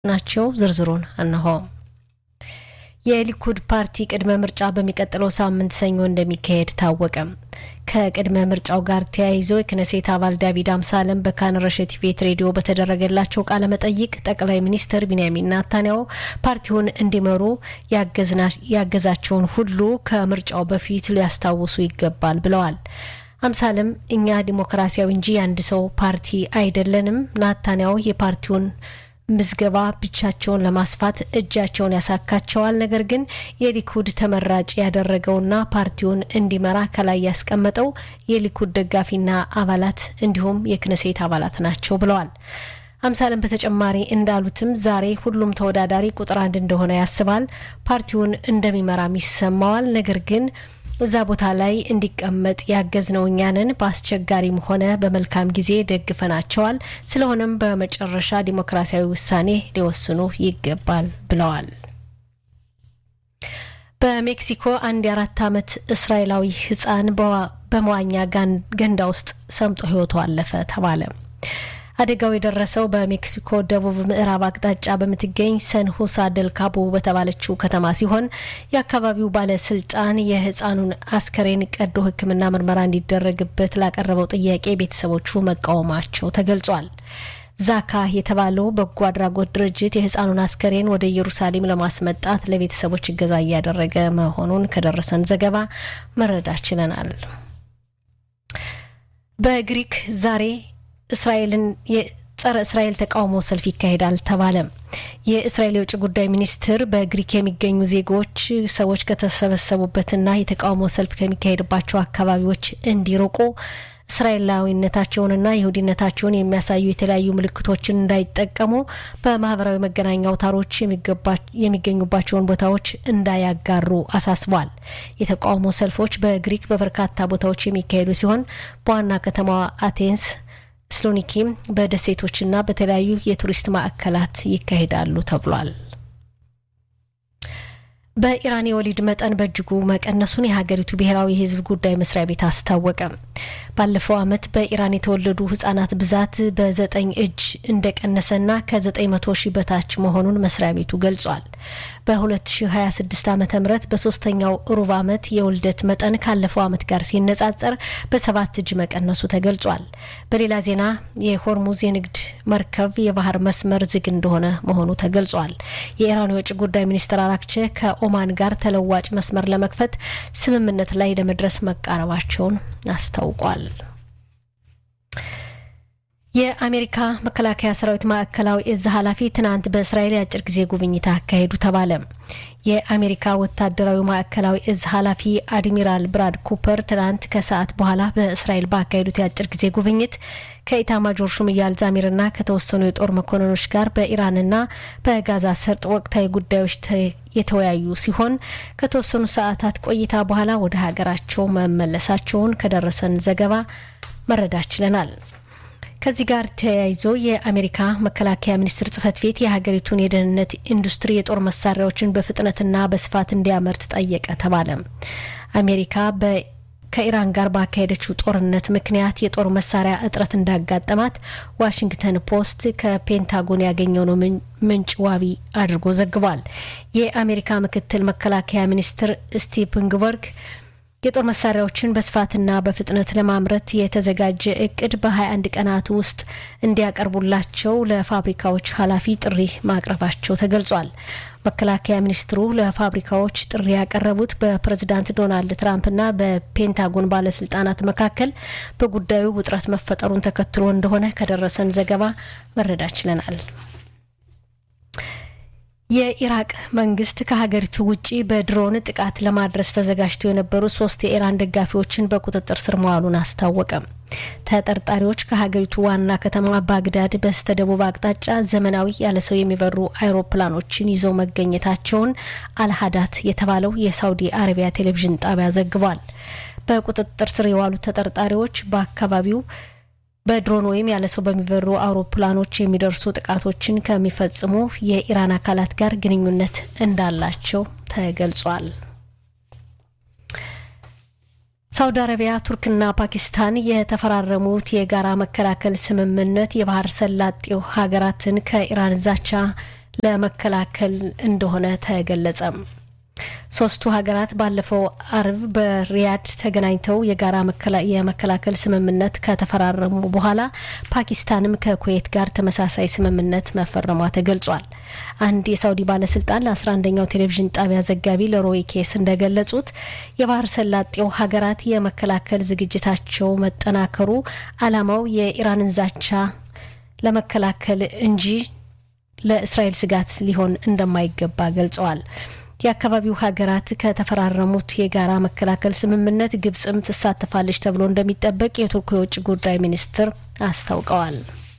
ናቸው። ዝርዝሩን እነሆ። የሊኩድ ፓርቲ ቅድመ ምርጫ በሚቀጥለው ሳምንት ሰኞ እንደሚካሄድ ታወቀ። ከቅድመ ምርጫው ጋር ተያይዞ የክነሴት አባል ዳቪድ አምሳለም በካን ረሸት ቤት ሬዲዮ በተደረገላቸው ቃለ መጠይቅ ጠቅላይ ሚኒስትር ቢንያሚን ናታንያሁ ፓርቲውን እንዲመሩ ያገዛቸውን ሁሉ ከምርጫው በፊት ሊያስታውሱ ይገባል ብለዋል። አምሳለም እኛ ዲሞክራሲያዊ እንጂ የአንድ ሰው ፓርቲ አይደለንም። ናታንያሁ የፓርቲውን ምዝገባ ብቻቸውን ለማስፋት እጃቸውን ያሳካቸዋል። ነገር ግን የሊኩድ ተመራጭ ያደረገውና ፓርቲውን እንዲመራ ከላይ ያስቀመጠው የሊኩድ ደጋፊና አባላት እንዲሁም የክነሴት አባላት ናቸው ብለዋል። አምሳለም በተጨማሪ እንዳሉትም ዛሬ ሁሉም ተወዳዳሪ ቁጥር አንድ እንደሆነ ያስባል፣ ፓርቲውን እንደሚመራም ይሰማዋል። ነገር ግን እዛ ቦታ ላይ እንዲቀመጥ ያገዝነው እኛንን በአስቸጋሪም ሆነ በመልካም ጊዜ ደግፈናቸዋል። ስለሆነም በመጨረሻ ዲሞክራሲያዊ ውሳኔ ሊወስኑ ይገባል ብለዋል። በሜክሲኮ አንድ የአራት ዓመት እስራኤላዊ ሕፃን በመዋኛ ገንዳ ውስጥ ሰምጦ ሕይወቱ አለፈ ተባለ። አደጋው የደረሰው በሜክሲኮ ደቡብ ምዕራብ አቅጣጫ በምትገኝ ሰን ሁሳ ደል ካቦ በተባለችው ከተማ ሲሆን የአካባቢው ባለስልጣን የህፃኑን አስከሬን ቀዶ ሕክምና ምርመራ እንዲደረግበት ላቀረበው ጥያቄ ቤተሰቦቹ መቃወማቸው ተገልጿል። ዛካ የተባለው በጎ አድራጎት ድርጅት የህፃኑን አስከሬን ወደ ኢየሩሳሌም ለማስመጣት ለቤተሰቦች እገዛ እያደረገ መሆኑን ከደረሰን ዘገባ መረዳት ችለናል። በግሪክ ዛሬ እስራኤልን የጸረ እስራኤል ተቃውሞ ሰልፍ ይካሄዳል ተባለ። የእስራኤል የውጭ ጉዳይ ሚኒስትር በግሪክ የሚገኙ ዜጎች ሰዎች ከተሰበሰቡበትና የተቃውሞ ሰልፍ ከሚካሄድባቸው አካባቢዎች እንዲርቁ እስራኤላዊነታቸውንና ይሁዲነታቸውን የሚያሳዩ የተለያዩ ምልክቶችን እንዳይጠቀሙ በማህበራዊ መገናኛ አውታሮች የሚገኙባቸውን ቦታዎች እንዳያጋሩ አሳስቧል። የተቃውሞ ሰልፎች በግሪክ በበርካታ ቦታዎች የሚካሄዱ ሲሆን በዋና ከተማዋ አቴንስ ስሎኒኪም በደሴቶችና በተለያዩ የቱሪስት ማዕከላት ይካሄዳሉ ተብሏል። በኢራን የወሊድ መጠን በእጅጉ መቀነሱን የሀገሪቱ ብሔራዊ የሕዝብ ጉዳይ መስሪያ ቤት አስታወቀ። ባለፈው ዓመት በኢራን የተወለዱ ህጻናት ብዛት በዘጠኝ እጅ እንደቀነሰና ከዘጠኝ መቶ ሺህ በታች መሆኑን መስሪያ ቤቱ ገልጿል። በ2026 ዓ ም በሶስተኛው ሩብ ዓመት የውልደት መጠን ካለፈው ዓመት ጋር ሲነጻጸር በሰባት እጅ መቀነሱ ተገልጿል። በሌላ ዜና የሆርሙዝ የንግድ መርከብ የባህር መስመር ዝግ እንደሆነ መሆኑ ተገልጿል። የኢራኑ የውጭ ጉዳይ ሚኒስትር አራክቼ ከኦማን ጋር ተለዋጭ መስመር ለመክፈት ስምምነት ላይ ለመድረስ መቃረባቸውን አስታውቋል። የአሜሪካ መከላከያ ሰራዊት ማዕከላዊ እዝ ኃላፊ ትናንት በእስራኤል የአጭር ጊዜ ጉብኝት አካሄዱ ተባለ። የአሜሪካ ወታደራዊ ማዕከላዊ እዝ ኃላፊ አድሚራል ብራድ ኩፐር ትናንት ከሰዓት በኋላ በእስራኤል ባካሄዱት የአጭር ጊዜ ጉብኝት ከኢታማጆር ሹም ኢያል ዛሚርና ከተወሰኑ የጦር መኮንኖች ጋር በኢራንና በጋዛ ሰርጥ ወቅታዊ ጉዳዮች የተወያዩ ሲሆን ከተወሰኑ ሰዓታት ቆይታ በኋላ ወደ ሀገራቸው መመለሳቸውን ከደረሰን ዘገባ መረዳት ችለናል። ከዚህ ጋር ተያይዞ የአሜሪካ መከላከያ ሚኒስቴር ጽህፈት ቤት የሀገሪቱን የደህንነት ኢንዱስትሪ የጦር መሳሪያዎችን በፍጥነትና በስፋት እንዲያመርት ጠየቀ ተባለ። አሜሪካ በ ከኢራን ጋር ባካሄደችው ጦርነት ምክንያት የጦር መሳሪያ እጥረት እንዳጋጠማት ዋሽንግተን ፖስት ከፔንታጎን ያገኘው ምንጭ ዋቢ አድርጎ ዘግቧል። የአሜሪካ ምክትል መከላከያ ሚኒስትር ስቲቭ ንግበርግ የጦር መሳሪያዎችን በስፋትና በፍጥነት ለማምረት የተዘጋጀ እቅድ በ21 ቀናት ውስጥ እንዲያቀርቡላቸው ለፋብሪካዎች ኃላፊ ጥሪ ማቅረባቸው ተገልጿል። መከላከያ ሚኒስትሩ ለፋብሪካዎች ጥሪ ያቀረቡት በፕሬዝዳንት ዶናልድ ትራምፕና በፔንታጎን ባለስልጣናት መካከል በጉዳዩ ውጥረት መፈጠሩን ተከትሎ እንደሆነ ከደረሰን ዘገባ መረዳት ችለናል። የኢራቅ መንግስት ከሀገሪቱ ውጭ በድሮን ጥቃት ለማድረስ ተዘጋጅተው የነበሩ ሶስት የኢራን ደጋፊዎችን በቁጥጥር ስር መዋሉን አስታወቀ። ተጠርጣሪዎች ከሀገሪቱ ዋና ከተማ ባግዳድ በስተ ደቡብ አቅጣጫ ዘመናዊ ያለ ሰው የሚበሩ አይሮፕላኖችን ይዘው መገኘታቸውን አልሀዳት የተባለው የሳውዲ አረቢያ ቴሌቪዥን ጣቢያ ዘግቧል። በቁጥጥር ስር የዋሉት ተጠርጣሪዎች በአካባቢው በድሮን ወይም ያለ ሰው በሚበሩ አውሮፕላኖች የሚደርሱ ጥቃቶችን ከሚፈጽሙ የኢራን አካላት ጋር ግንኙነት እንዳላቸው ተገልጿል። ሳውዲ አረቢያ፣ ቱርክና ፓኪስታን የተፈራረሙት የጋራ መከላከል ስምምነት የባህር ሰላጤው ሀገራትን ከኢራን ዛቻ ለመከላከል እንደሆነ ተገለጸ። ሶስቱ ሀገራት ባለፈው አርብ በሪያድ ተገናኝተው የጋራ የመከላከል ስምምነት ከተፈራረሙ በኋላ ፓኪስታንም ከኩዌት ጋር ተመሳሳይ ስምምነት መፈረሟ ተገልጿል። አንድ የሳውዲ ባለስልጣን ለ11ኛው ቴሌቪዥን ጣቢያ ዘጋቢ ለሮይ ኬስ እንደገለጹት የባህር ሰላጤው ሀገራት የመከላከል ዝግጅታቸው መጠናከሩ ዓላማው የኢራንን ዛቻ ለመከላከል እንጂ ለእስራኤል ስጋት ሊሆን እንደማይገባ ገልጸዋል። የአካባቢው ሀገራት ከተፈራረሙት የጋራ መከላከል ስምምነት ግብጽም ትሳተፋለች ተብሎ እንደሚጠበቅ የቱርኩ የውጭ ጉዳይ ሚኒስትር አስታውቀዋል።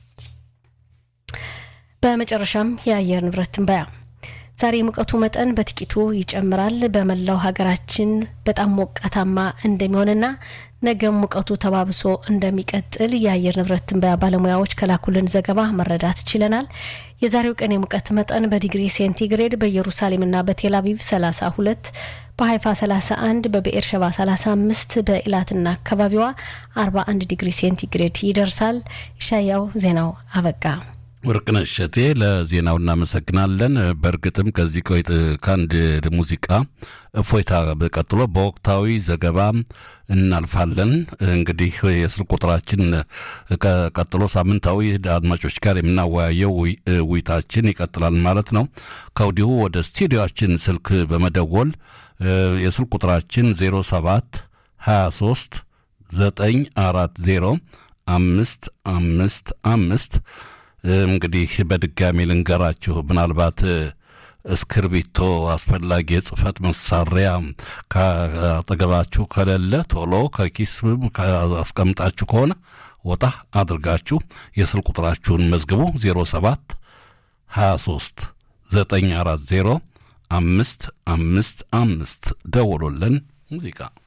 በመጨረሻም የአየር ንብረት ትንበያ ዛሬ የሙቀቱ መጠን በጥቂቱ ይጨምራል። በመላው ሀገራችን በጣም ሞቃታማ እንደሚሆንና ነገም ሙቀቱ ተባብሶ እንደሚቀጥል የአየር ንብረት ትንበያ ባለሙያዎች ከላኩልን ዘገባ መረዳት ችለናል። የዛሬው ቀን የሙቀት መጠን በዲግሪ ሴንቲግሬድ በኢየሩሳሌምና በቴል አቪቭ 32፣ በሀይፋ 31፣ በብኤር ሸባ 35፣ በኢላትና አካባቢዋ 41 ዲግሪ ሴንቲግሬድ ይደርሳል። ይሻያው ዜናው አበቃ። ወርቅነሽ እሸቴ ለዜናው እናመሰግናለን። በእርግጥም ከዚህ ከአንድ ሙዚቃ እፎይታ ቀጥሎ በወቅታዊ ዘገባ እናልፋለን። እንግዲህ የስልክ ቁጥራችን ቀጥሎ ሳምንታዊ አድማጮች ጋር የምናወያየው ውይይታችን ይቀጥላል ማለት ነው። ከወዲሁ ወደ ስቱዲዮችን ስልክ በመደወል የስልክ ቁጥራችን 07 23 940 አምስት አምስት አምስት እንግዲህ በድጋሚ ልንገራችሁ ምናልባት እስክርቢቶ አስፈላጊ የጽህፈት መሳሪያ ካጠገባችሁ ከሌለ ቶሎ ከኪስ አስቀምጣችሁ ከሆነ ወጣ አድርጋችሁ የስልክ ቁጥራችሁን መዝግቡ 07 23 940 አምስት አምስት አምስት ደውሎልን ሙዚቃ